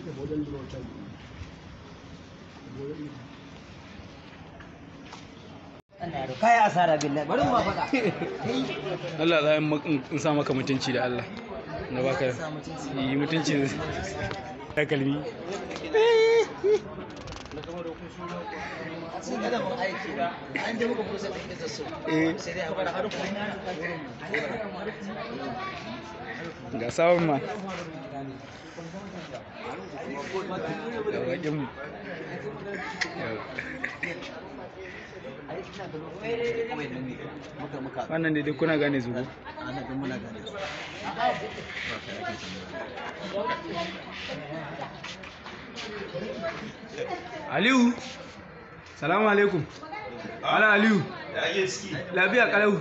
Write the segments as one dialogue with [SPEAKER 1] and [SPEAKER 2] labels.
[SPEAKER 1] kai asara billahi bari mu ba faɗa
[SPEAKER 2] Allah za in sa maka mutunci da Allah na baka yi mutunci da kalmi
[SPEAKER 1] sun ga da mun aiki ba an da muka kusa da ita so
[SPEAKER 2] eh
[SPEAKER 1] sai dai a bar har
[SPEAKER 2] ga sabon ma ga bakin mu
[SPEAKER 1] muka muka
[SPEAKER 2] wannan dai duk kuna gane zugo
[SPEAKER 1] ana ga muna gane su
[SPEAKER 2] Aliyu salamu alaikum ala Aliyu lafiya kalau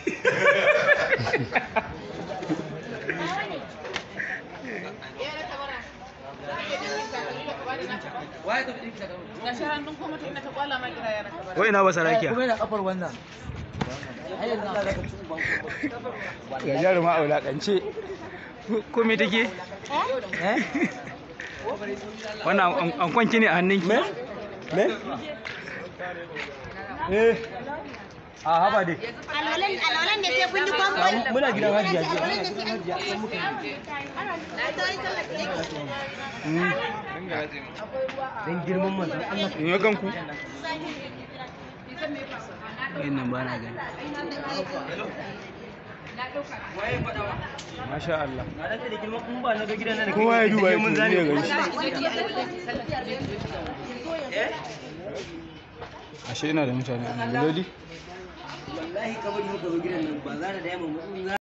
[SPEAKER 3] Gashi hannun kuma tun da ta kwala ma kira yana ka
[SPEAKER 2] wai na basa rakiya
[SPEAKER 1] kuma yana kafar wannan ai yanzu za ka ci uban
[SPEAKER 2] ga jaruma a wulakance ko me take
[SPEAKER 1] eh
[SPEAKER 2] wannan an- an kwanki ne a hannunki
[SPEAKER 1] me me eh a haba dai
[SPEAKER 4] Alwalan alwalan ne sai kun yi kwamfan.
[SPEAKER 1] muna gidan hajiya
[SPEAKER 4] Alwalan ne sai an yi Na ta yi sallar da
[SPEAKER 1] dan girman manzon Allah
[SPEAKER 2] in yi kanku yin nan ba na gani masha Allah
[SPEAKER 1] na da da girman kun ba na ga gidan nan
[SPEAKER 2] kowa ya duba ya
[SPEAKER 1] mun
[SPEAKER 2] tuni
[SPEAKER 1] zane
[SPEAKER 2] ya gani ashe ina da mutane a nan lodi
[SPEAKER 1] wallahi kabari muka zo gidan nan ba za da yamma mu za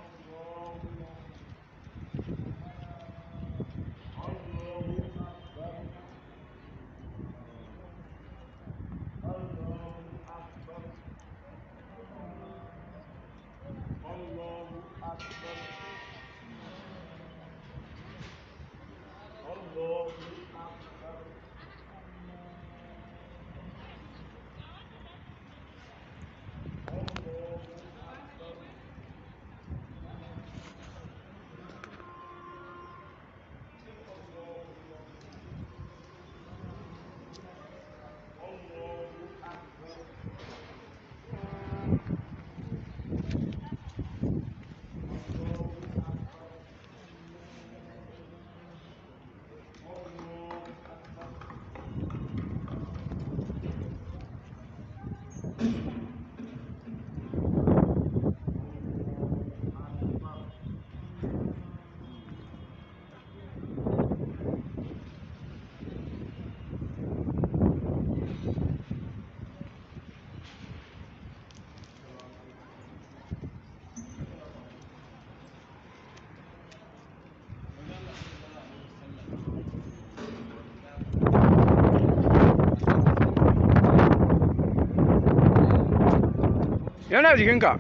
[SPEAKER 2] yana jikinka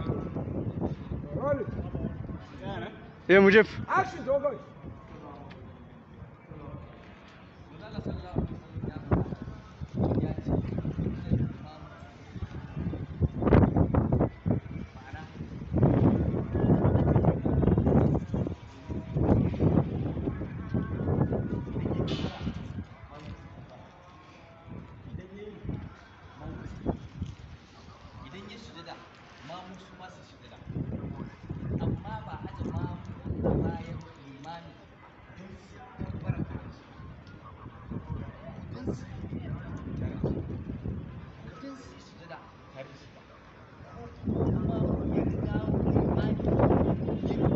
[SPEAKER 2] eh mu jef
[SPEAKER 1] idan ya sujada ma musu ma su sujada amma ba aje ma a bayan limani don su kabbara tare shi don su don su sujada tare shi ba amma ya riga limani ya riga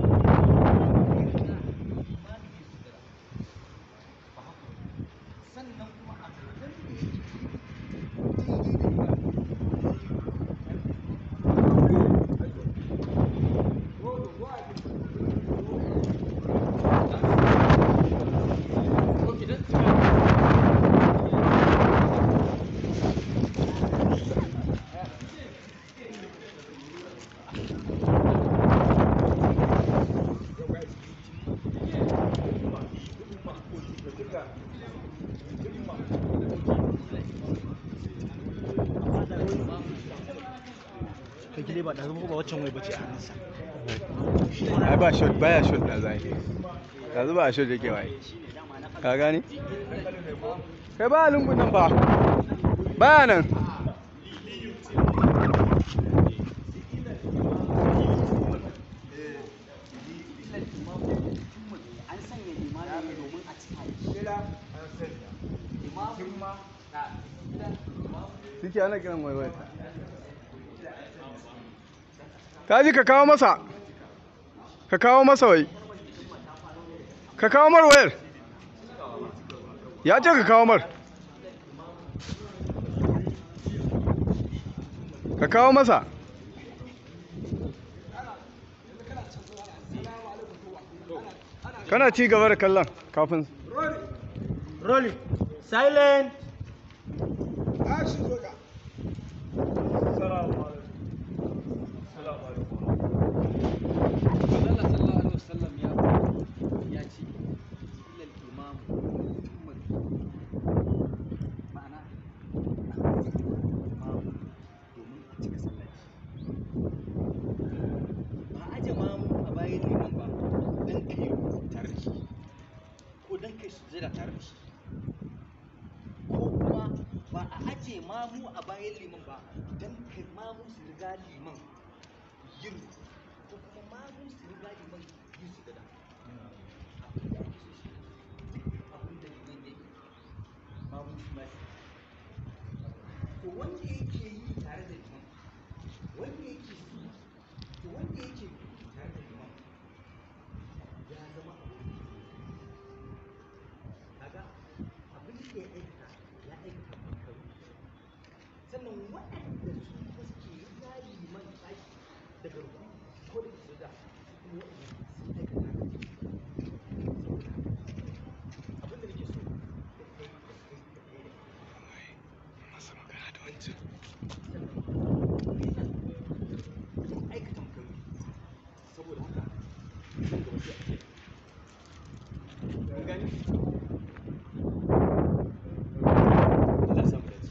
[SPEAKER 1] limani ya sujada ba haka ba. sannan kuma a kan da yake daidai da limani
[SPEAKER 5] kai kile ba da zama ba waccan wai bace a hannunsa
[SPEAKER 2] ai ba shot baya shot da zai yanzu ba shot yake waye
[SPEAKER 6] ka gane kai ba lungun nan ba baya nan
[SPEAKER 1] an sanya limami ne domin a cika shi imamu na
[SPEAKER 6] suke ana kiran waiwai ka ji ka kawo masa ka kawo masa wai ka kawo mar wayar ya ce ka kawo mar ka kawo masa kana ci gaba da kallon kafin
[SPEAKER 5] Rolling. Silent.
[SPEAKER 1] Allah sallallahu alaihi wasallam ya ya ce ilal imam muhammad ma'ana imam domin a cika sallaci ba aje mamu a bayan liman ba dan kai tare da shi ko dan kai sujada tare da shi ko kuma ba a aje mamu a bayan liman ba dan kai mamu su riga liman yin ko kuma mamu su riga liman yin sujada abin da liman ya yi mamu shi ma shi to wanda yake yi tare da liman wanda yake yi to wanda yake yi tare da liman ya zama abin kaga abin da ya aikata ya aikata makaru sannan waɗanda su kuma suke riga liman tashi daga ruku ko da su da kuma waɗanda sun aikata haka abin da nake so da kai da kai da kai da sun aikata makaru saboda haka nan gaba sai a kai Kun gani? Allah samu dace.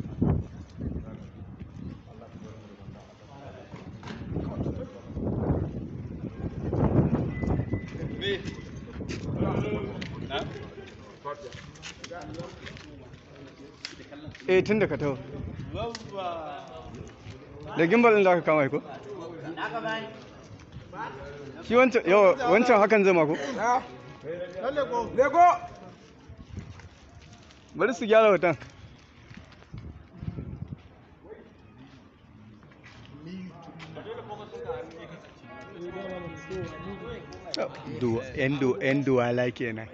[SPEAKER 6] eh tun da ka taho da gimbal ɗin da aka kama ko shi wancan yawa wancan hakan zai mako lego bari su gyara hoton yan duwala kenan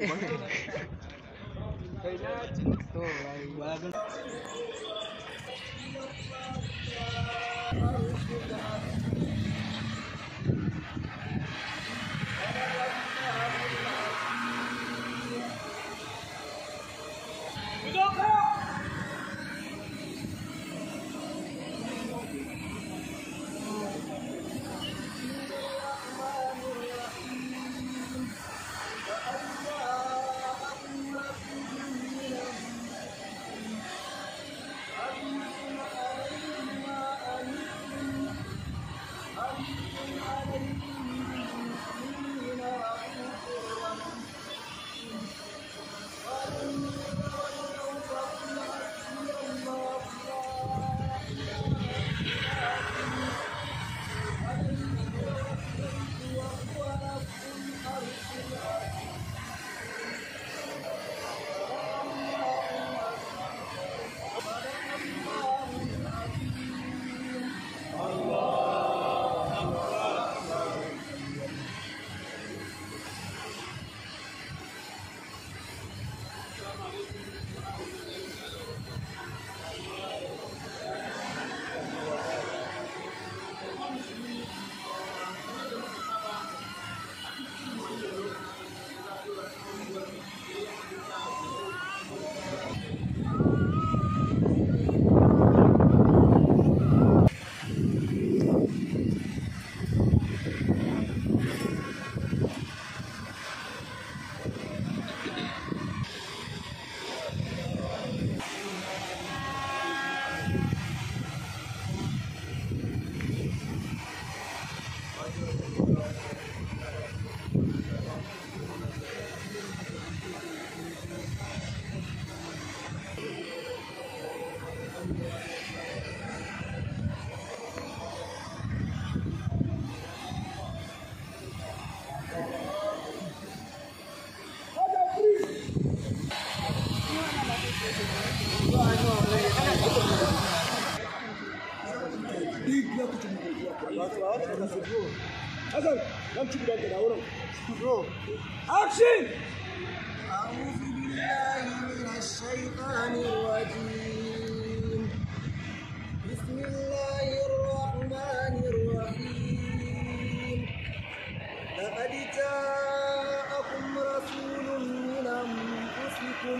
[SPEAKER 5] Hassan, nan ci gudan da wurin. Action!
[SPEAKER 7] أعوذ بالله من الشيطان الرجيم بسم الله الرحمن الرحيم لقد جاءكم رسول من أنفسكم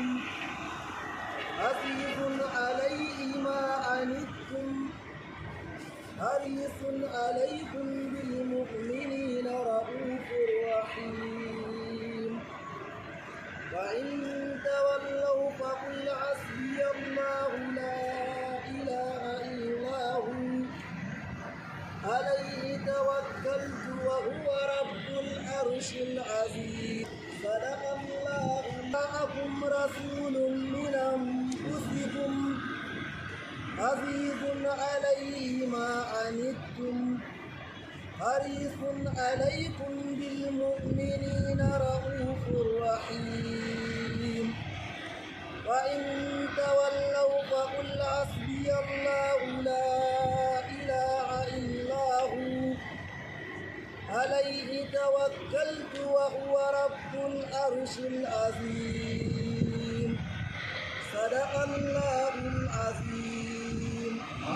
[SPEAKER 7] عزيز عليه ما عنتم حريص عليكم بالمؤمنين رؤوف رحيم وإن تولوا فقل حسبي الله لا إله إلا هو عليه توكلت وهو رب العرش العظيم صدق الله معكم رسول من أنفسكم عزيز عليه ما عنتم حريص عليكم بالمؤمنين رؤوف رحيم وإن تولوا فقل حسبي الله لا إله إلا هو عليه توكلت وهو رب العرش العظيم صدق الله العظيم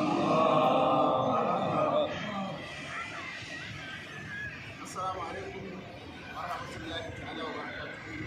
[SPEAKER 8] Assalamu alaikum wa rahmatullahi ta'ala wa barakatuhu.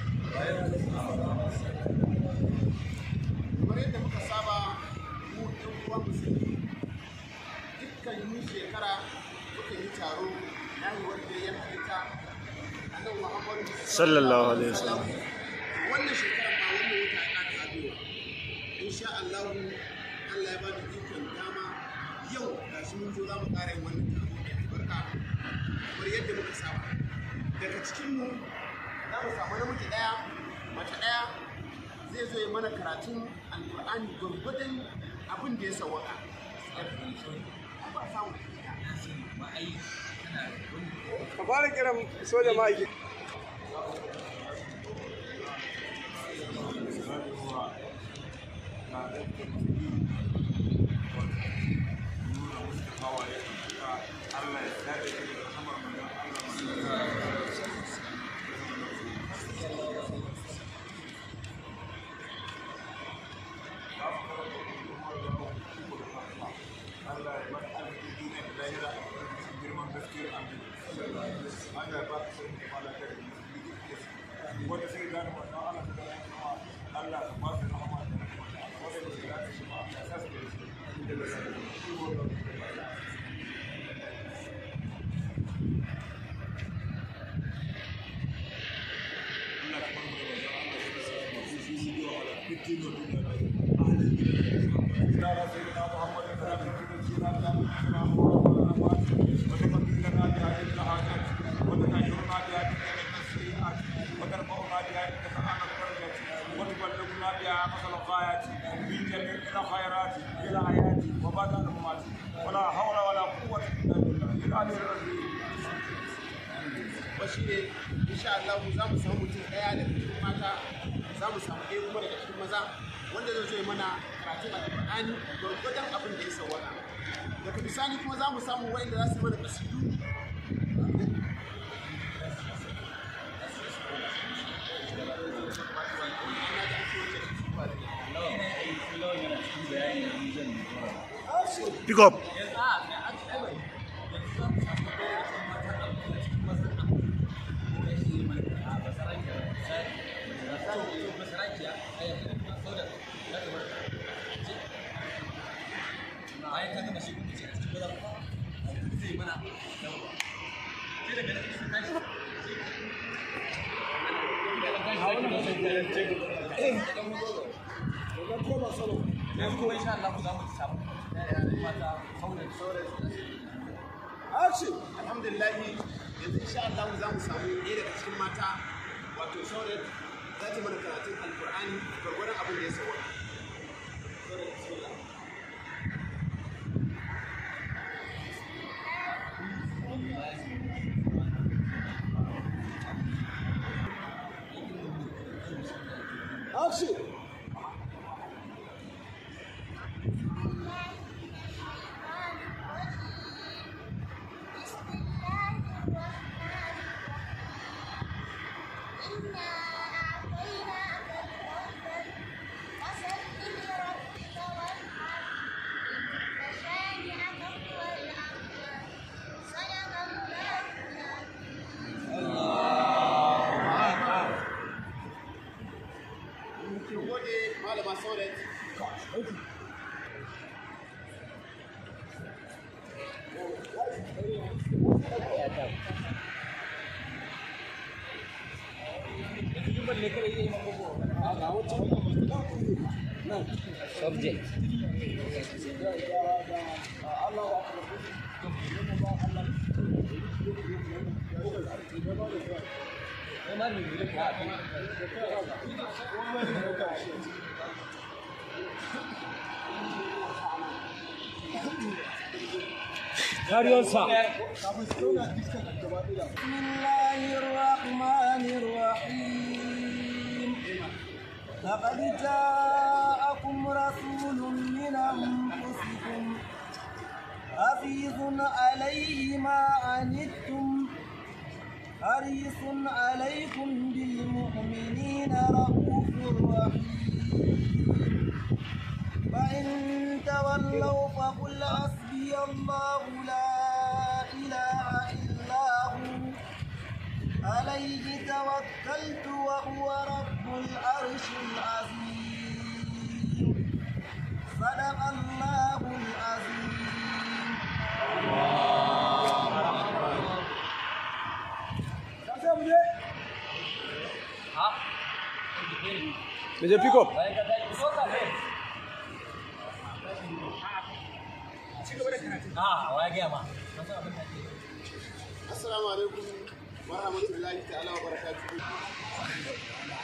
[SPEAKER 8] Kamar yadda muka saba mu ɗan uwan musulmi dukkan yi shekara muka yi taro na yi wanda ya halitta annabi Muhammadu
[SPEAKER 6] Sallallahu alaihi wasallam.
[SPEAKER 8] Wannan shekara ma wannan wata ya ƙara zagayowa. Insha Allah Allah ya ba mu ikon dama yau gashi mun zo za mu ƙara yin wannan taro mai albarka kamar yadda muka saba daga cikinmu za mu samu namiji ɗaya mace ɗaya zai zo ya mana karatun alƙur'ani gwargwadon abin da ya sawaka ba samu
[SPEAKER 6] Ka fara kiran soja ma'aiki.
[SPEAKER 8] ولا حول ولا قوة إلا بالله العلي العظيم ba shi ne insha Allah za mu samu mutum ɗaya daga cikin mata za mu samu ɗaya kuma daga cikin maza wanda zai zo ya mana karatun alƙur'ani gwargwadon abin da ya sawwaka daga bisani kuma za mu samu wa'inda za su yi mana kasidu
[SPEAKER 5] Pick up.
[SPEAKER 8] alhamdulillah yanzu insha Allah za mu samu ɗaya daga cikin mata wato saurat za ta mana karatun alkur'ani gwargwadon abin da ya sauwa Saurat, bismillah.
[SPEAKER 5] Action.
[SPEAKER 7] بسم
[SPEAKER 8] gode malama sauran
[SPEAKER 1] subject
[SPEAKER 7] بسم الله الرحمن الرحيم لقد جاءكم رسول من أنفسكم حفيظ عليه ما عنتم حريص عليكم بالمؤمنين رؤوف رحيم فإن تولوا فقل حسبي الله لا إله إلا هو عليه توكلت وهو رب العرش العظيم صدق الله العظيم
[SPEAKER 6] Me je pick up.
[SPEAKER 8] assalamu alaikum wa rahmatullahi ta'ala wa barakatuhu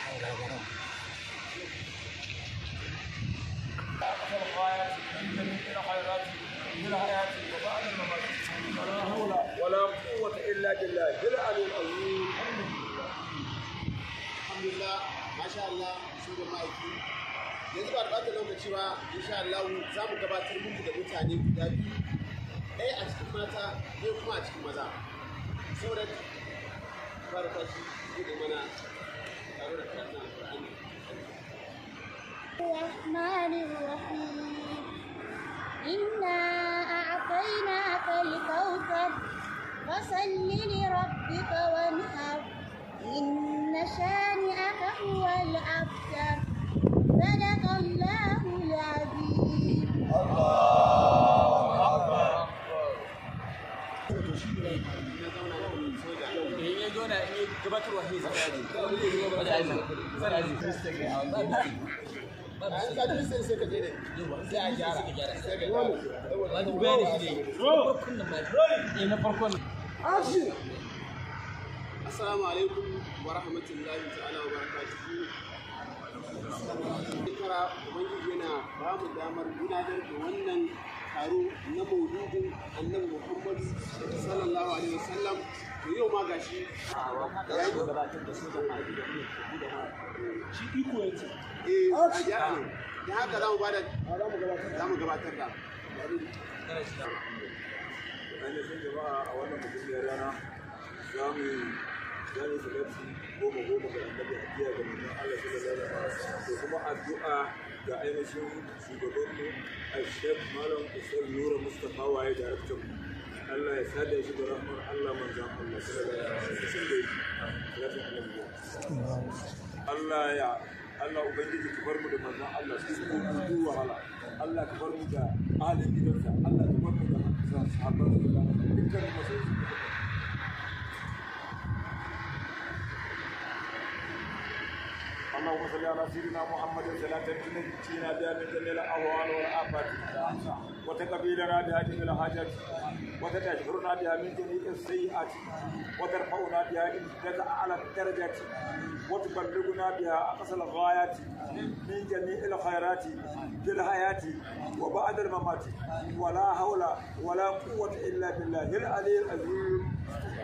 [SPEAKER 9] ولا قوة إلا بالله العلي العظيم
[SPEAKER 8] alhamdulillah masha Allah shugaban ma'aiki yanzu ba da ɓata lokaci ba insha Allah za mu gabatar muku da mutane guda biyu ɗaya a cikin mata ɗaya kuma a cikin maza saboda fara tashi zai da mana tare da karatun alƙur'ani
[SPEAKER 4] الرحمن الرحيم إنا أعطيناك الكوثر فصل لربك وانحر إن شانئك هو الأبتر صدق الله العظيم
[SPEAKER 8] bayan ka ji sai sai ka je ne sai a gyara sai ka gyara Assalamu alaikum wa rahmatullahi ta'ala wa barakatuhu. Shekara Ubangiji yana ba mu damar gudanar da wannan taro na mauludin annabi Muhammadu sallallahu alaihi wasallam. To yau ma gashi ya yi gabatar da su da shi iko yace. Eh, a gyara ne. Da haka za mu bada za mu gabatar da.
[SPEAKER 9] ainihin jama'a a wannan mutumiyar rana za mu zane salati goma goma ga annabi hadiya ga manzon Allah sallallahu alaihi wasallam da kuma addu'a ga ainihin shugabanmu a shek malam usar nura mustapha waye da raktan Allah ya sada shi da rahmar Allah manzon Allah sallallahu alaihi wasallam da Allah ya Allah Ubangiji ka bar mu da manzon Allah su su wahala Allah ka bar mu da ahalin gidansa Allah ka bar mu da sahabban su da dukkan masoyi اللهم صل على سيدنا محمد صلاة تنجينا بها من جميع الأهوال والآفات وتقبلنا بها جميع الحاجات وتجبرنا بها من جميع السيئات وترفعنا بها عندك أعلى الدرجات وتبلغنا بها أقصى الغايات من جميع الخيرات في الحياة وبعد الممات ولا حول ولا قوة إلا بالله العلي العظيم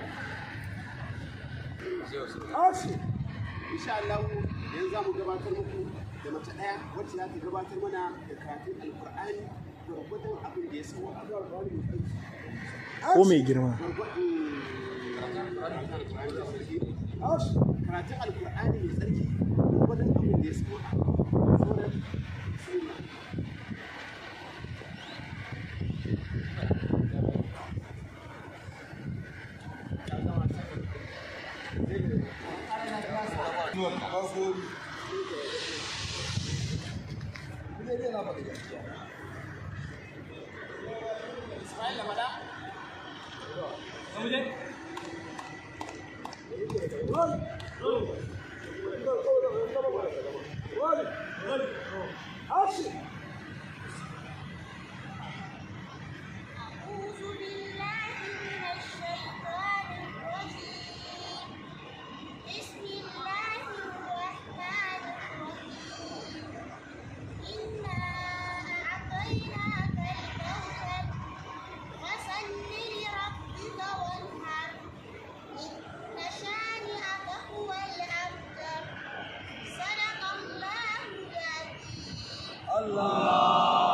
[SPEAKER 8] insha Allah yanzu za mu gabatar muku da mace ɗaya wacce za ta gabatar mana da karatun alkur'ani gwargwadon abin da ya sauwa
[SPEAKER 5] ko mai girma
[SPEAKER 8] karatun alkur'ani mai tsarki gwargwadon abin da ya sauwa sauran bismillah
[SPEAKER 7] dai na faɗi gaskiya
[SPEAKER 1] Ismail Lamada.
[SPEAKER 4] أعوذ بالله من الشيطان الرجيم بسم الله الرحمن الرحيم إنا أعطيناك الكوثر فصل لربك وانحر إن شانئك هو الأبتر صدق الله العظيم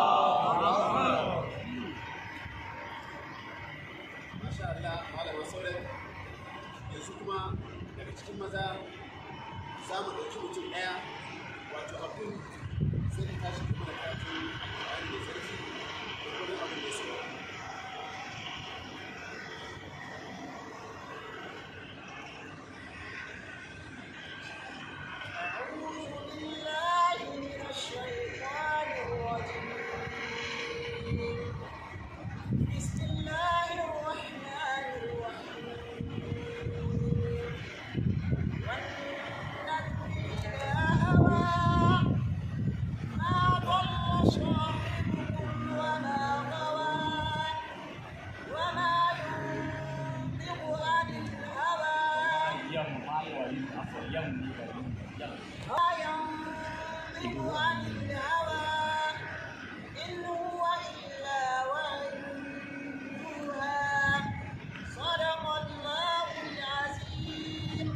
[SPEAKER 8] Masha Allah, malama sauran yanzu kuma daga cikin maza za mu ɗauki mutum ɗaya wato abin sai ka tashi kuma da karatu a mai sarki da kuma abin da ya sauka.
[SPEAKER 7] أعوذ بالله من الشيطان الرجيم بسم الله الرحمن الرحيم والنجم إذا هوى ما ضل صاحبكم وما غوى وما ينطق عن الهوى ما ينطق عن الهوى إن هو إلا وحي يوحى صدق الله العظيم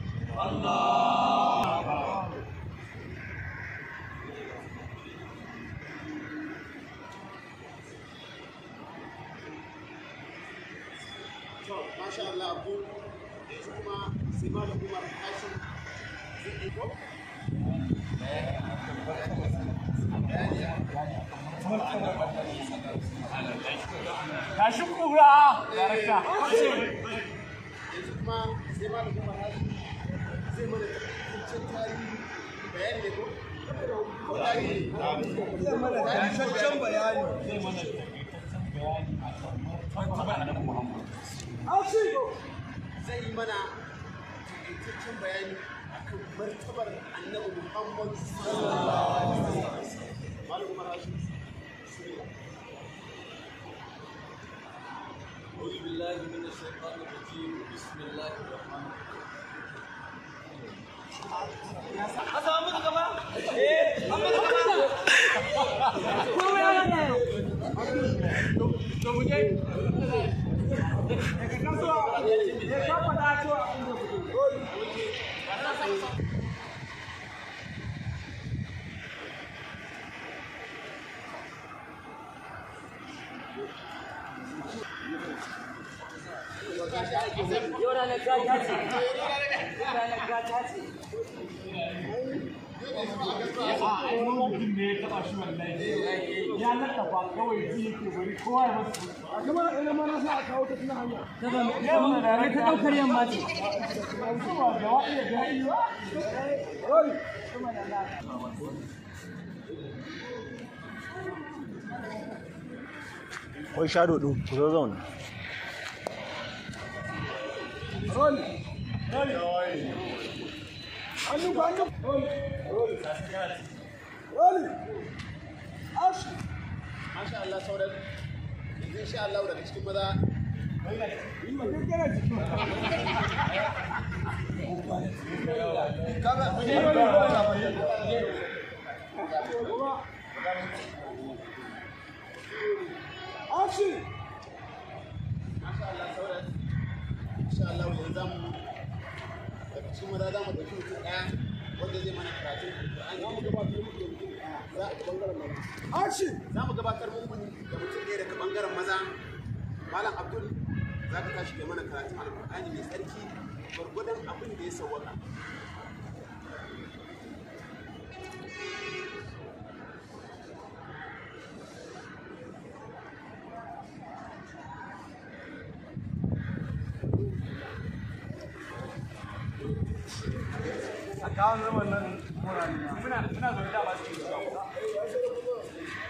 [SPEAKER 8] To, Masha Allah, abu yanzu kuma sai malam Umar Hashim zai yi ko?
[SPEAKER 2] Tashi kura, darakta.
[SPEAKER 8] yanzu kuma sai malam Umar Hashim zai mana takaitaccen tarihi bayani ne ko? Ko tarihi?
[SPEAKER 7] Zai mana takaitaccen bayani.
[SPEAKER 8] zai yi mana takaitaccen bayani akan martabar annabi Muhammad sallallahu alaihi wasallam. Malam Umar Hashim. bismillah.
[SPEAKER 1] أعوذ بالله من الشيطان الرجيم بسم الله الرحمن الرحيم
[SPEAKER 5] Wai shado ɗin, ku zo zauna.
[SPEAKER 8] Masha Allah sauran yanzu insha Allah daga cikin maza Masha Allah sauran insha Allah yanzu za mu daga cikin maza za mu ɗauki mutum ɗaya wanda zai mana karatu Alƙur'ani za mu gabatar muku da mutum ɗaya daga ɓangaren maza malam abdul za ka tashi kai mana karatun alƙur'ani mai tsarki gwargwadon abin da ya sauwaka
[SPEAKER 2] a kawo zaman nan muna muna zaune da masu cikin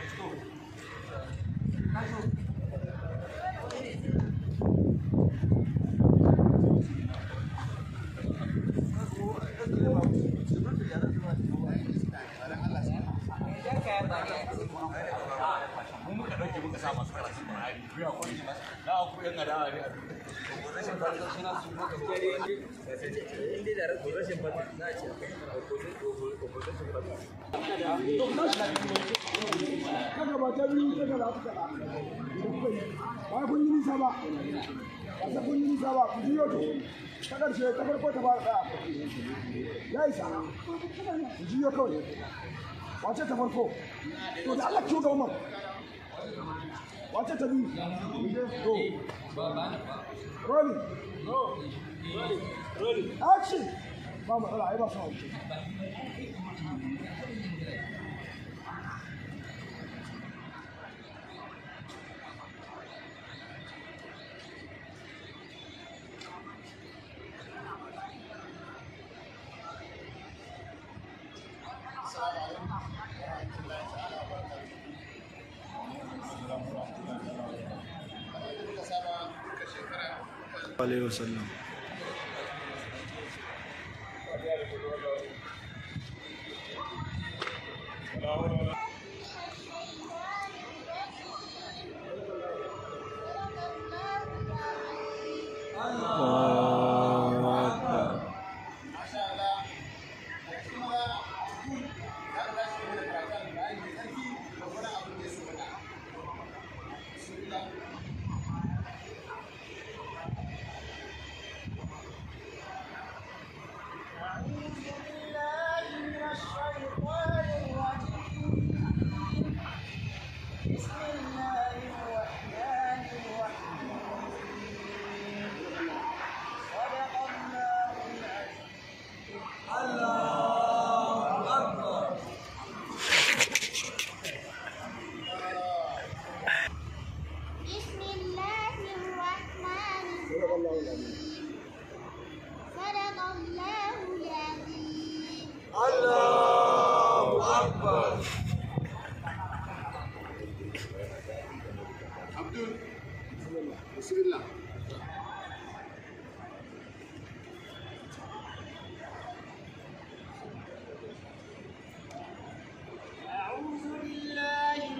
[SPEAKER 1] mu muka dauke muka sa masu karatun Qur'ani ku ya koyi da ku yan adawa ne rashin fata suna su maka inda da rashin fata za a ce
[SPEAKER 10] kaga ba ta biyu kaga ba ta kada ba kun yi nisa ba ba ta kun yi nisa ba ku biyo to ta karshe ta farko ta fara tsaya ya isa ku biyo kawai wace ta farko to da Allah kiyo ga umar wace ta biyu to rolling rolling action ba matsala ai ba sa wuce
[SPEAKER 5] alaihi wasallam
[SPEAKER 11] بسم الله الرحمن الرحيم صدق الله العظيم
[SPEAKER 8] Abdul, bismillah.
[SPEAKER 7] أعوذ بالله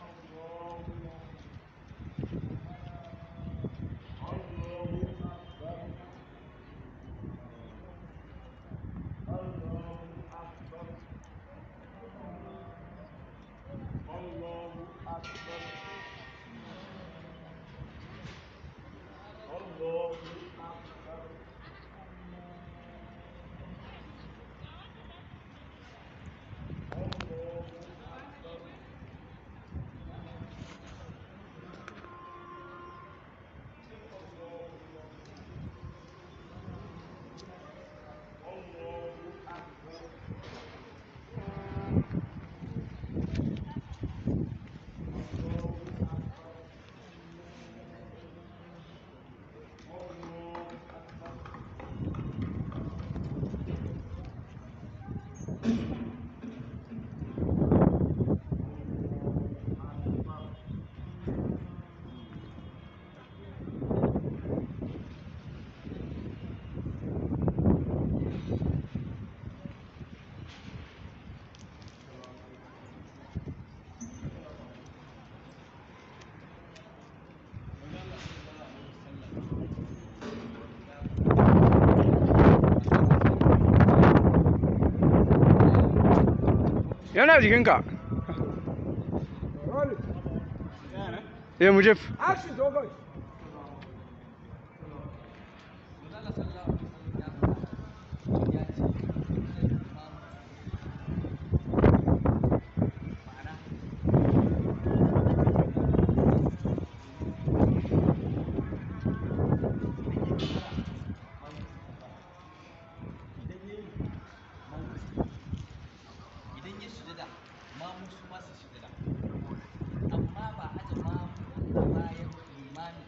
[SPEAKER 6] yana jikinka eh mujib
[SPEAKER 10] action dogon
[SPEAKER 1] idan ya sujada mamu su ma su sujada amma ba aje mamu a bayan limami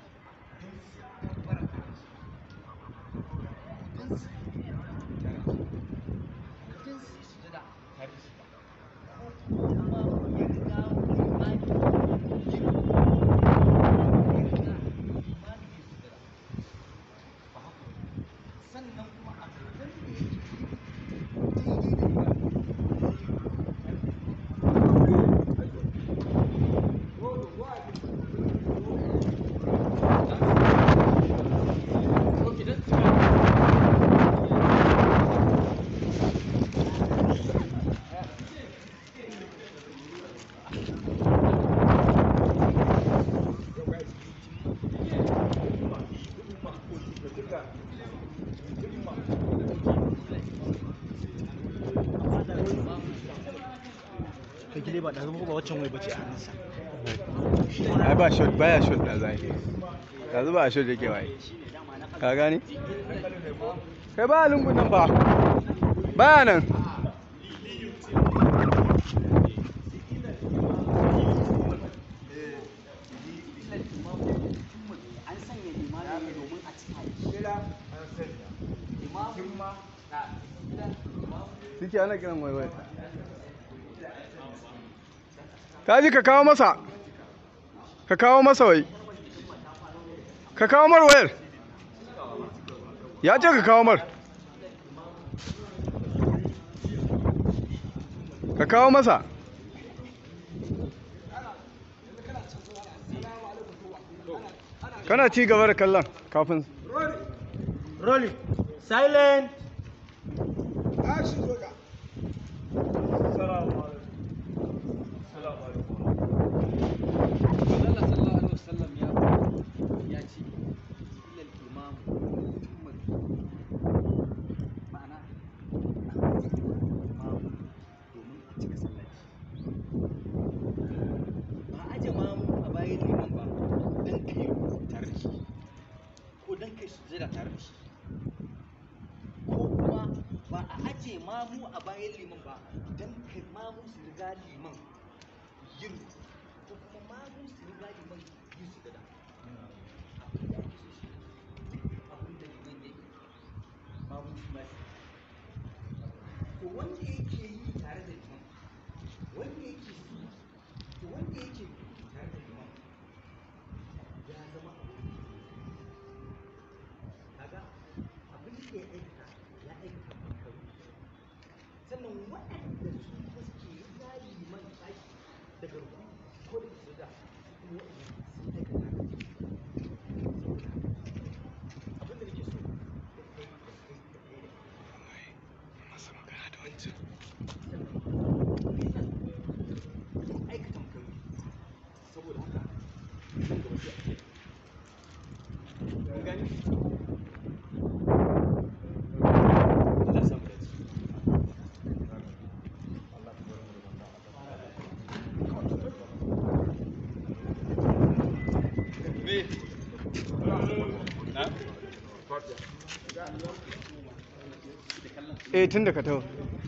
[SPEAKER 5] dai ba ɗazu ba waccan wai bace a hannunsa
[SPEAKER 6] ai ba shot baya shot da zai yanzu ba a shot yake waye ka gane kai ba lungun nan ba baya nan
[SPEAKER 1] an sanya limami ne domin a cika
[SPEAKER 6] suke ana kiran waiwai kaji ka kawo masa ka kawo masa wai ka kawo mar wayar ya ce ka kawo mar ka kawo masa kana ci gaba da kallon kafin
[SPEAKER 5] rolling silent
[SPEAKER 10] Action, Zoga.
[SPEAKER 1] Allah sallallahu alaihi wasallam ya ya ce illal imam ummar ma'ana imam domin a cika sallaci ba aje mamu a bayan liman ba dan kai tare da shi ko dan kai sujada tare da shi ko kuma ba a aje mamu a bayan liman ba dan kai mamu su riga liman yin ko kuma mamu su riga liman yin su gada abin da liman ya yi mamu su ma su to wanda yake yi tare da liman wanda yake su to wanda yake yi tare da liman ya zama abin kaga abin da ya aikata ya aikata makaru sannan waɗanda su kuma suke riga liman tashi daga ruku ko da su da kuma waɗanda sun aikata saboda abin da nake so da kai da kai da kai da kai masa magana da wancan aikata makaru saboda haka nan gaba sai a ce kun gani Allah ya samu dace
[SPEAKER 6] eh tun da ka taho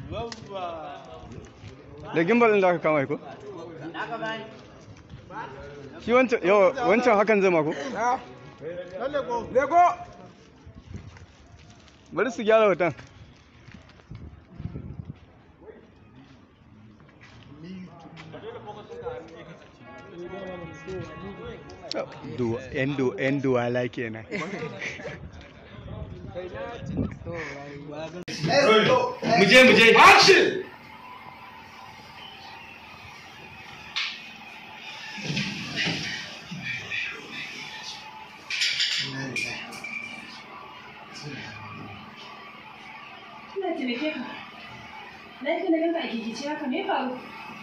[SPEAKER 6] da gimbal ɗin da aka kama ko shi wancan yawa wancan hakan zama ko
[SPEAKER 10] Lego.
[SPEAKER 6] bari su gyara hoton yan do yan duwala kenan
[SPEAKER 2] muje muje
[SPEAKER 10] Action.
[SPEAKER 4] Ina taimake ka. Lafiya na ganka a gigice haka me ya faru?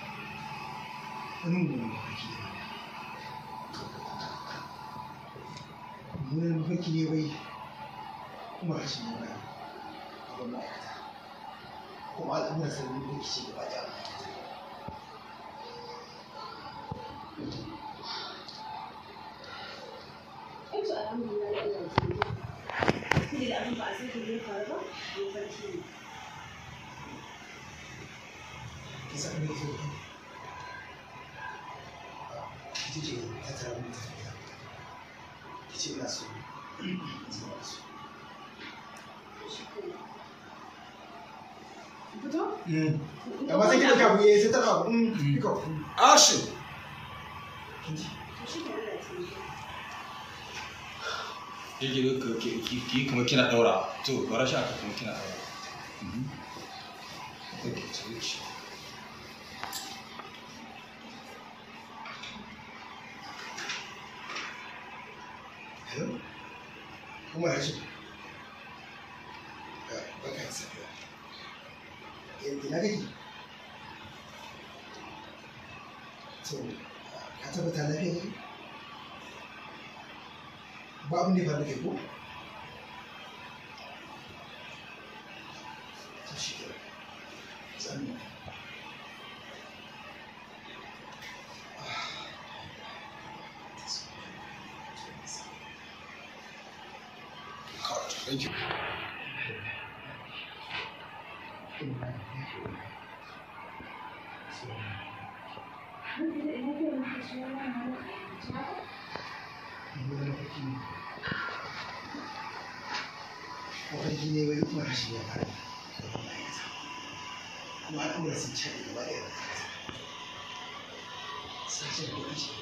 [SPEAKER 10] Wani mugun mafarki ne. Mummunan mafarki ne bai kuma rashin yin bayan abin ma'aikata. Kuma al'amuran sabbin da ke ci gaba da ma'aikata.
[SPEAKER 4] Ai to alhamdulillah ya Allah ya taimake ka. Kuma da abin ba a san ko zai faru ba, mafarki ne.
[SPEAKER 10] Ki san me ke so? Ki ce ta tara mun ta tafiya. Ki ce ina so. Zama da so.
[SPEAKER 4] Fito?
[SPEAKER 10] Amma sai ki ɗauka abu ya sai ta ɗauka abu. Iko. Action. Kin ji?
[SPEAKER 4] To shi ke Allah ya taimake ka.
[SPEAKER 9] yake ki ki kuma kina daura to bara shi aka kuma kina daura take ce
[SPEAKER 10] Hello? Kuma ya ce? Baka yi safiya. Ina kake? To, ka tabbata lafiya ne? Ba abin da ya faru da kai ko? To shi ke. Zan
[SPEAKER 8] Thank you.
[SPEAKER 10] Mafarki ne wai kuma rashi ya fara kuma al'amuran sun ce gaba ɗaya da kasa. Sashen kuɗi ce.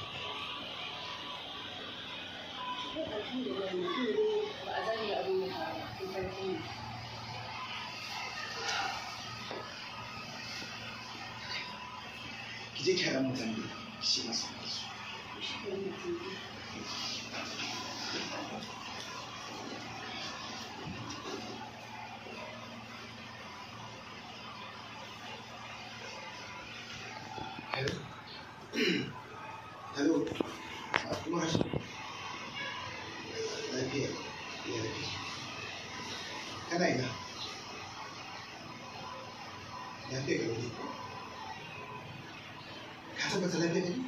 [SPEAKER 10] Ki je ki haɗa mutane da shi masu su. Hello. Hello. Ah, Kuma rashi. Lafiya. Ya lafiya. Kana ina? Lafiya ga wani. Ka tabbata lafiya ne?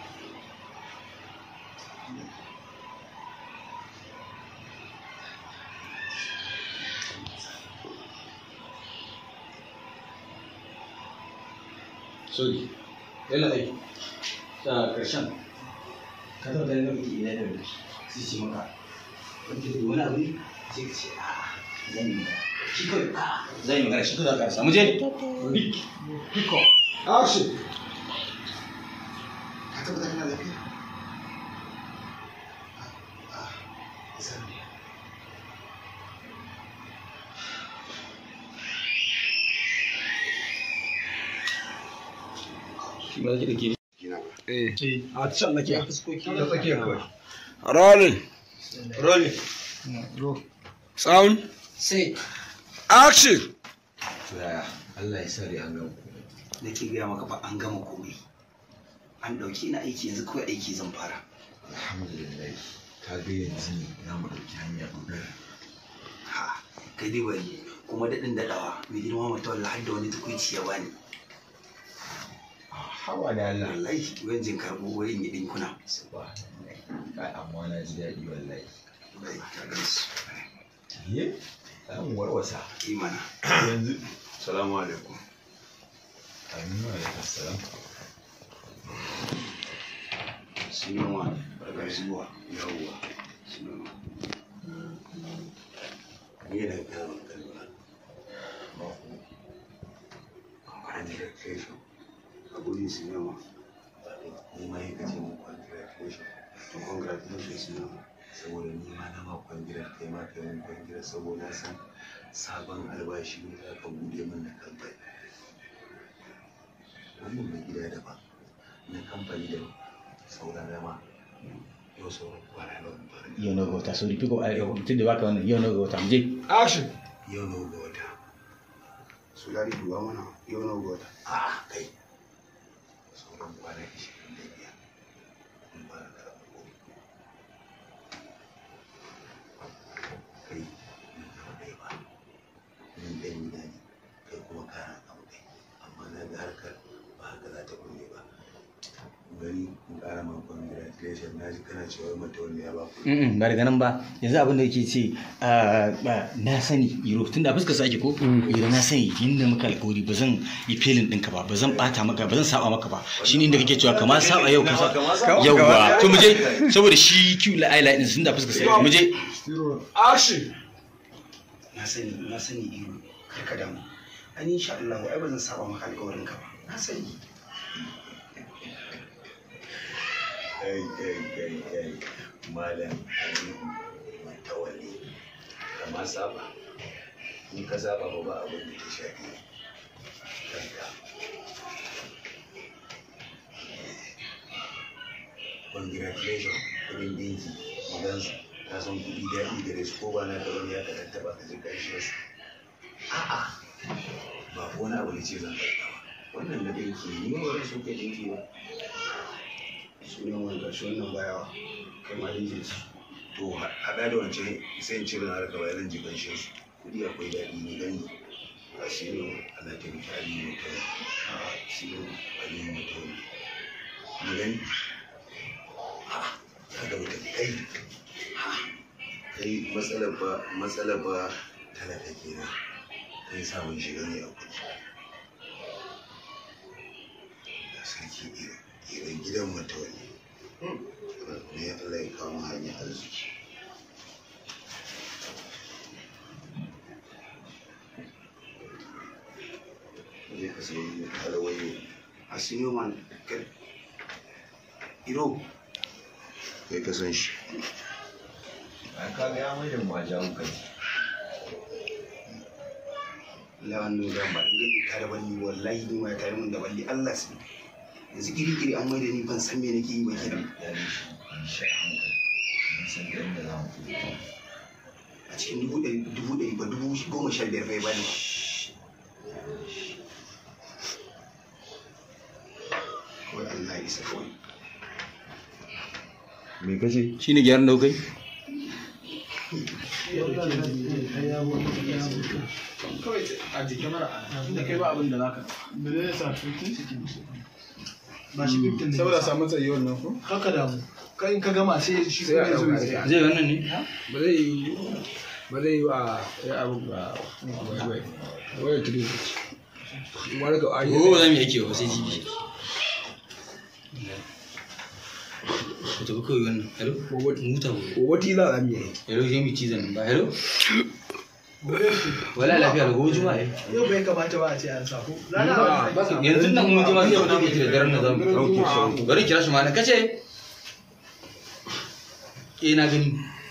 [SPEAKER 1] sorry yalla ai ta karshen ka taɓa ganin lokaci ina da wani sai ce maka wanda da wani abu ne sai ka ce a zan yi magana shi kawai a zan yi magana shi kawai za ka rasa mu je big pick up action
[SPEAKER 10] Ka tabbata kana lafiya? Ah, ah, zan biya.
[SPEAKER 1] shi ba za ki dake
[SPEAKER 6] Eh.
[SPEAKER 5] a can nake
[SPEAKER 1] ya fuskoki da
[SPEAKER 6] tsakiya kawai. Rolling.
[SPEAKER 1] rolling
[SPEAKER 6] Sound.
[SPEAKER 1] sai
[SPEAKER 6] Action.
[SPEAKER 1] to yaya Allah ya sare an gama nake gaya maka ba an gama komai an ɗauki na aiki yanzu kawai aiki zan fara
[SPEAKER 9] alhamdulillah ka ga yanzu za mu ɗauki hanya ɓangaren
[SPEAKER 1] ha kai dai bari kuma daɗin daɗawa mai girma mata wallahi har da wani tukuici ya bani
[SPEAKER 9] hawa da Allah
[SPEAKER 1] wallahi wani jin karɓo wurin yi ɗinkuna
[SPEAKER 9] subhanallah kai amma na ji daɗi wallahi
[SPEAKER 1] wallahi ka gan su
[SPEAKER 9] ye za mu warwasa
[SPEAKER 1] imana
[SPEAKER 9] yanzu
[SPEAKER 8] Salamu alaikum.
[SPEAKER 9] aminu alaikum salam
[SPEAKER 1] sinuwa barkar zuwa
[SPEAKER 8] Yawwa.
[SPEAKER 1] sinuwa
[SPEAKER 8] Ni da kalmar kalma. Congratulations.
[SPEAKER 1] a gurin sinuwa
[SPEAKER 8] Ni ma yi kace mu congratulations.
[SPEAKER 1] to congratulations sinuwa
[SPEAKER 8] Saboda ni ma na ma kwangilar kai ma kai mun kwangilar saboda na san sabon albashi ne za ka bude min na kamfani. Wannan na gida daban, na kamfani daban, sauran rama. Yau sauran kwana nawa in fara.
[SPEAKER 5] yau na ga wata sorry pick up a yau mutum da baka wannan yau na ga wata mu je
[SPEAKER 6] Action.
[SPEAKER 8] Yau nawa ga wata.
[SPEAKER 1] su lari duwa mana yau na gota
[SPEAKER 8] A'a kai. Sauran kwana ishirin da biyar. In fara karɓar kuɗi. Kai, ni ba ɗaya ba. Ni ɗan gida ne, kai kuma kana kan kai. Amma na ga harkar ba haka za ta kulle ba. Gani in ƙara ma congratulation na ji kana cewa mata wanda ya ba ku.
[SPEAKER 5] Mm, ba daga nan ba yanzu abin da yake ce ah, ba, na sani iro tun da fuskar sake ko iro na sani inda muka alƙawari ba zan yi felin ɗinka ba ba zan ɓata maka ba zan saba maka ba shi ne inda kake cewa kama saba yau kasa yau ba to mu je saboda shi kiwu la aila ɗin tun da fuskar sake mu je
[SPEAKER 6] Action.
[SPEAKER 1] na sani na sani iro kar ka damu an insha Allah ai ba zan saba maka alƙawarin ka ba na sani
[SPEAKER 8] kai kai kai kai malam aliyu mai tawalli kama saba in ka saba ba ba abin da ya shafi kanka congratulations kudin dinki magansu ka san kudi daɗi gare su ko ba na ka wani ya ka tattaba ka ji ƙarshen su a'a ba ko wani abu ne ce zan karɓa ba wannan na dinki ne ni ma ba so kai dinki ba
[SPEAKER 1] sunan wani ƙarshe wannan bayawa kai ma dinkin su
[SPEAKER 8] to haɗa da wancan sai in cire na harka bayan zan ji ƙanshin su kuɗi akwai daɗi ne gani a shirin ana taimaki aliyu mutum a shirin aliyu mutum mu gani ha ya ga mutum kai ha kai
[SPEAKER 12] matsalar ba matsalar ba talaka kenan kai samun shiga ne a kuɗi da sarki irin gidan matawali ne Allah ya kawo mu hanyar arziki zai ka sayi alawayo a sinyo man kai iro kai ka san shi
[SPEAKER 13] a kaga ya mai da mu a jawo kai
[SPEAKER 12] lawan da ba in gani tare balli wallahi ni ma tare mun da balli Allah sai yanzu kiri kiri an mai da ni ban san me nake yi ba kenan a cikin dubu ɗari dubu ɗari ba dubu goma sha biyar bai bani kawai Allah ya isa kawai
[SPEAKER 6] me kace
[SPEAKER 2] shine gyaran da kai
[SPEAKER 10] kawai a jikin mara inda kai ba abin da zaka da zai sa tukin ba shi fiftin ne saboda samu tsayi wannan ko haka da mu kai in ka gama sai shi
[SPEAKER 2] Sai a
[SPEAKER 10] kuma ya zo
[SPEAKER 2] ɗauka
[SPEAKER 10] ya
[SPEAKER 2] zai wannan ne
[SPEAKER 10] ba zai yi ba zai yi wa ya abu ga wai wai tudu wani ka ayi
[SPEAKER 2] ko ba za mu yi aiki ba sai jibi ku tafi kawai wannan hello muta
[SPEAKER 10] ko wati za a miye
[SPEAKER 2] hello zai mu cizon nan ba hello wala lafiya da gobe juma'a eh.
[SPEAKER 10] yau bai kamata ba a ce an sa ko
[SPEAKER 2] yanzu nan mun je ma sai wata ke da daren da zamu dauke bari kira shi ma na kace eh na gani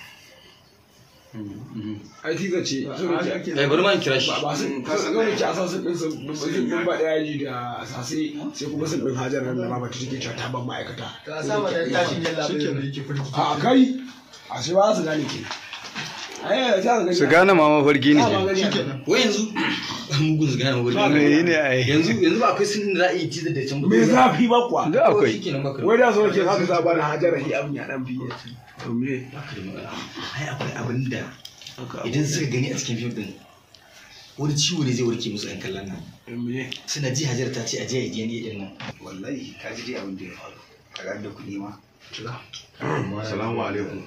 [SPEAKER 10] ai tiza ce
[SPEAKER 2] eh bari ma in kira shi
[SPEAKER 10] ba sun sun gani ki asan sun din sun sun din ba da yaji da sase sai kuma sun din hajar nan da baba ta take cewa ta ban ma'aikata
[SPEAKER 7] Ta sama da tashin yalla bai da yake firgi.
[SPEAKER 10] a kai a shi ba su gane ke ai ta ga
[SPEAKER 6] su gane ma mafarki ne
[SPEAKER 2] wai yanzu mugun su gane mafarki
[SPEAKER 6] Me ne ai?
[SPEAKER 2] yanzu yanzu ba akwai sun da za a yi cizon da can ba
[SPEAKER 10] me zafi ba kuwa
[SPEAKER 6] Da akwai.
[SPEAKER 2] shikenan ba
[SPEAKER 10] wai da so ke haka za ba da hajar hi abin ya dan fiye to me
[SPEAKER 5] ai akwai abin da idan suka gani a cikin fim din wani ciwo ne zai warke musu yan kallon nan suna ji hajar ta ce a je a je ne din nan
[SPEAKER 12] wallahi ka ji dai abin da ya faru ka ga da kuɗi ma
[SPEAKER 13] Assalamu alaikum.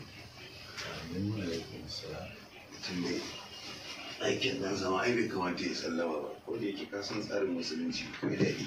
[SPEAKER 12] tun dai aikin nan zama ai bai kamata ya sallama ba ko da yake ka san tsarin musulunci ko da daɗi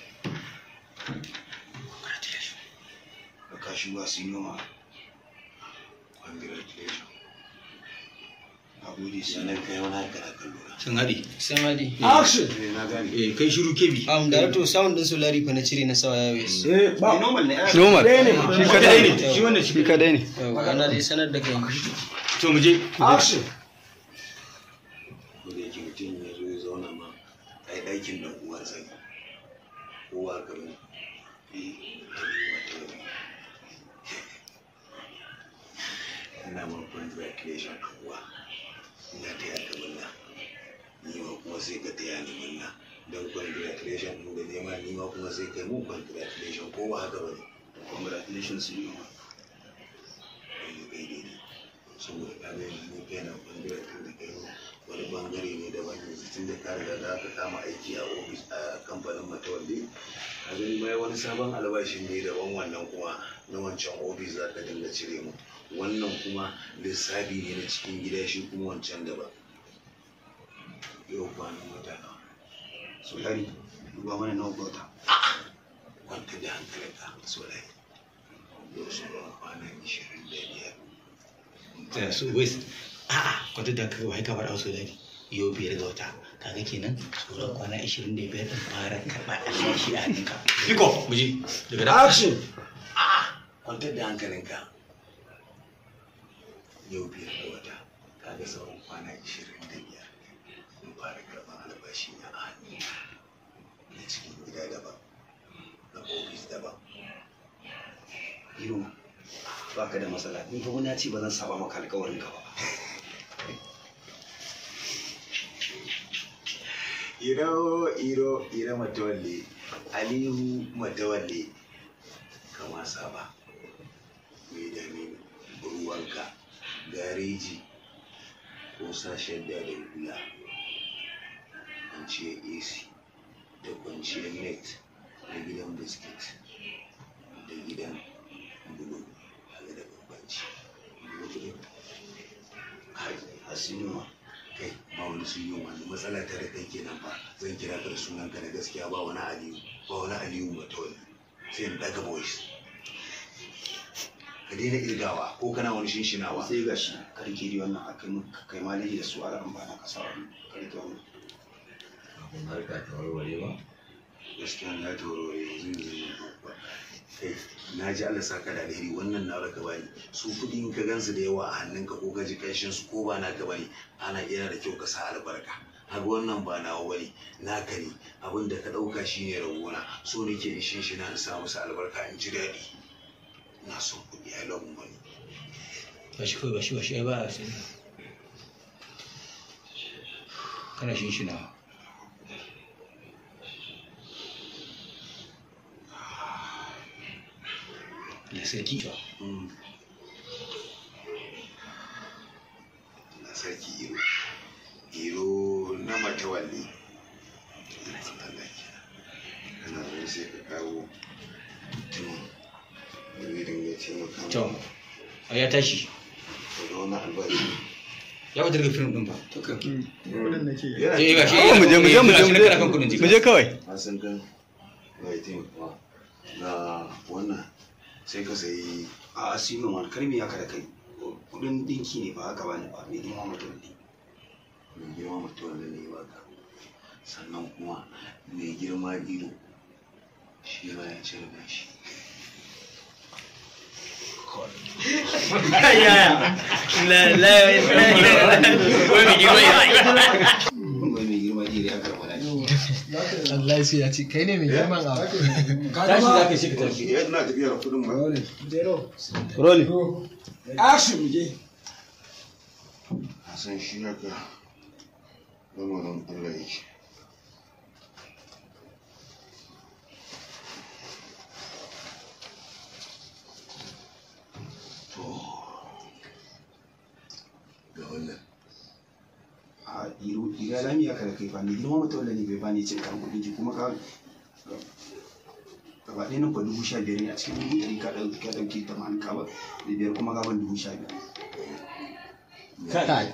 [SPEAKER 12] ka kashi ba su yi noma congratulations na gode sanar kai wani haka da kallo
[SPEAKER 2] sun haɗe
[SPEAKER 14] Sai Madi.
[SPEAKER 10] action
[SPEAKER 12] na gane
[SPEAKER 2] eh kai shiru kebi
[SPEAKER 14] Um, Director, sound din Solari fa na cire na sawa Yawes.
[SPEAKER 10] eh ba
[SPEAKER 12] normal ne
[SPEAKER 6] normal
[SPEAKER 10] shi
[SPEAKER 2] kadai ne shi wannan
[SPEAKER 6] shi kadai ne
[SPEAKER 14] Yau, ana dai sanar da kai.
[SPEAKER 2] to mu je
[SPEAKER 10] action
[SPEAKER 12] ko da yake mutum ya zo ya zauna ma ai ɗakin da uwar sai kowa ka bane eh haliwa ta rabu ina ma congratulation uwa ina ta yaka murna ni ma kuma sai ka taya ni murna don congratulation ɗin da nema ni ma kuma sai kai mu congratulation ko ba haka bane congratulations you ma kai kai daidai saboda ka ga yanzu ni kai na congratulation da kai wani bangare ne daban yanzu tun da ka riga da aka kama aiki a ofis a kamfanin matawalle a gani mai wani sabon albashin ne daban wannan kuma na wancan ofis za ka dinga cire mu wannan kuma lissafi ne na cikin gida shi kuma wancan daban yau kwanan wata nawa solari duba mana nawa bauta kwanta da hankalinka solari yau sauran kwana ishirin da biyar
[SPEAKER 5] ta su wai a'a kwata da kaga wai ka faɗa wasu dadi yau biyar ga wata kaga kenan sauran kwana 25 din fara karɓa albashi a hannunka
[SPEAKER 2] Iko, mu je daga da
[SPEAKER 10] action
[SPEAKER 12] kwantar da hankalinka yau biyar da wata kaga sauran kwana ishirin da biyar in fara karɓar albashi na a hannu na cikin gida daban na ofis daban
[SPEAKER 5] Iro ba ka da matsala ni fa wani ya ce ba zan saba maka alƙawarin ka ba
[SPEAKER 12] iro iro iro matawalle alihu matawalle kama saba mai dame ruwanka gareji ko sashen da da hula kwanciyar ac da kwanciyar net da gidan biskit da gidan bulu haka da bambanci ka sun yi wani matsala ta da kai kenan fa zan kira ka da sunan ka na gaskiya ba wani aliyu ba wani aliyu matawali sai in daga voice ka daina irgawa ko kana wani shinshinawa
[SPEAKER 15] sai ga shi karki di wannan akai mun kai ma da su ala an bana kasa wannan karki wannan
[SPEAKER 12] harka ta warware ba gaskiya na ta warware yanzu yanzu ba kai na ji Allah saka da alheri wannan na raka bani su kudi in ka gansu da yawa a hannunka ko ka ji kanshin su ko ba naka bane ana yana da kyau ka sa albarka haka wannan ba nawa bane naka ne abin da ka dauka shine rabona so nake in shinshina in sa musu albarka in ji daɗi ina son kudi I love money
[SPEAKER 5] ba shi kawai ba shi ba shi ai ba a sani kana shinshinawa da sarki
[SPEAKER 12] na sarki iro iro na matawalle kana zai sai ka kawo mutumin da zai dinga taimaka
[SPEAKER 5] to a ya tashi
[SPEAKER 12] daga wani albashi
[SPEAKER 5] ya wata daga filim din ba
[SPEAKER 7] kudin nake
[SPEAKER 5] Eh, ga shi
[SPEAKER 6] Oh, mu je mu je mu je mu je
[SPEAKER 5] akan kudin jika.
[SPEAKER 6] mu je kawai
[SPEAKER 12] a san kan bai taimaka ga wannan sai ka sayi
[SPEAKER 15] a asimin wani karmi ya kada kai kudin dinki ne ba haka bane ba mai girma mutum ne
[SPEAKER 12] mai girma mutum da ne baka sannan kuma mai girma ido shi ma ya cire gashi
[SPEAKER 15] wai mai girma iri ya karɓa da
[SPEAKER 7] Allah sai ya ce kai ne mai girman abu
[SPEAKER 5] tashi za ka shi ka tafi
[SPEAKER 12] ya ina tafiya da kudin ba
[SPEAKER 6] Rolly.
[SPEAKER 10] action mu je
[SPEAKER 12] a san shi haka lamarin Allah yake to ga wannan
[SPEAKER 15] a iro ira lami ya kada kai ba mai girma mutum ne bai bani cin karan kudin ki kuma ka gaba ɗaya nan fa dubu sha biyar ne a cikin dubu ɗari ka ɗauki ka ɗauki tamanin ka ba da biyar kuma ka ban dubu sha biyar
[SPEAKER 14] kai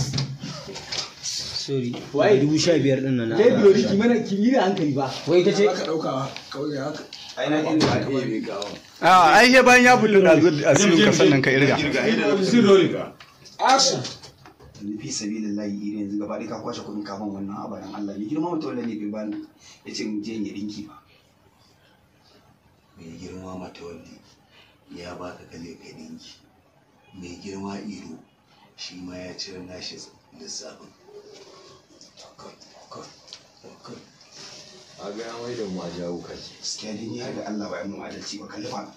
[SPEAKER 14] sorry waye dubu sha biyar din nan na
[SPEAKER 5] Kai biyo ki mana ki yi da hankali ba. Wai ita ce
[SPEAKER 10] ka dauka kawai ya haka
[SPEAKER 15] ai na irin da ɗaya bai kawo
[SPEAKER 6] a ai he bayan ya bullo da zuwa asirin ka sannan ka irga
[SPEAKER 10] action
[SPEAKER 15] yanzu fi sabilillahi iri yanzu gaba ɗaya ka kwashe kuɗin kafin wannan abadan Allah ne girma mutum ne bai bani ya ce in je in yi ɗinki ba
[SPEAKER 12] mai girma matawalli ya baka kale ka dinki mai girma iro shi ma ya cire nashi lissafin
[SPEAKER 13] a ga ya mai da mu a jawo kai
[SPEAKER 15] gaskiya dai ni har da Allah ba ya mun adalci ba kalli fa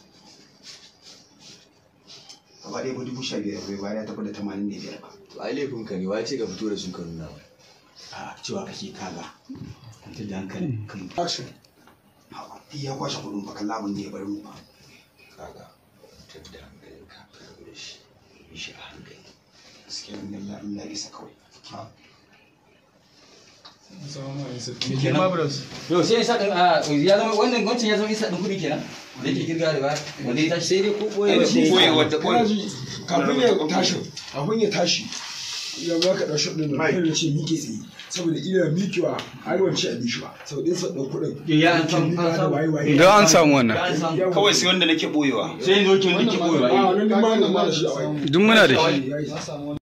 [SPEAKER 15] gaba ɗaya ba dubu sha biyar bai bayar ya tafi da tamanin da biyar ba
[SPEAKER 13] to ai laifin ka ne wace ka fito da su ka nuna mai
[SPEAKER 5] a cewa kake kaga. Kwantar da hankali.
[SPEAKER 10] action
[SPEAKER 15] Duk ya kwashe kuɗin ba kalla abin da ya bari mu ba
[SPEAKER 13] kaga tun da hankalin ka ka rabu da shi yi shi a hankali
[SPEAKER 15] gaskiya ni Allah Allah ya isa kawai
[SPEAKER 7] girma bros
[SPEAKER 5] Yau sai isa din a ya zama wannan wancan ya zama isa din kudi kenan. Da yake kirga da ba. Wanda ya tashi sai dai ko boye
[SPEAKER 15] Ai, shi boye wanda
[SPEAKER 10] kana ji kafin ya tashi kafin ya tashi ya ba ka ɗau shot ɗin da kai ce miƙe tsaye saboda ina miƙewa har wance a bishi ba saboda in sa ɗau kuɗin
[SPEAKER 5] Ya an samu
[SPEAKER 10] miƙa
[SPEAKER 5] an
[SPEAKER 10] da
[SPEAKER 5] samu.
[SPEAKER 10] waye waye
[SPEAKER 6] don an samu wannan
[SPEAKER 15] kawai sai wanda nake boyewa
[SPEAKER 5] Sai yanzu kin dake boye
[SPEAKER 10] a wannan duk ma na da shi a waye
[SPEAKER 6] duk muna da shi
[SPEAKER 10] ya yi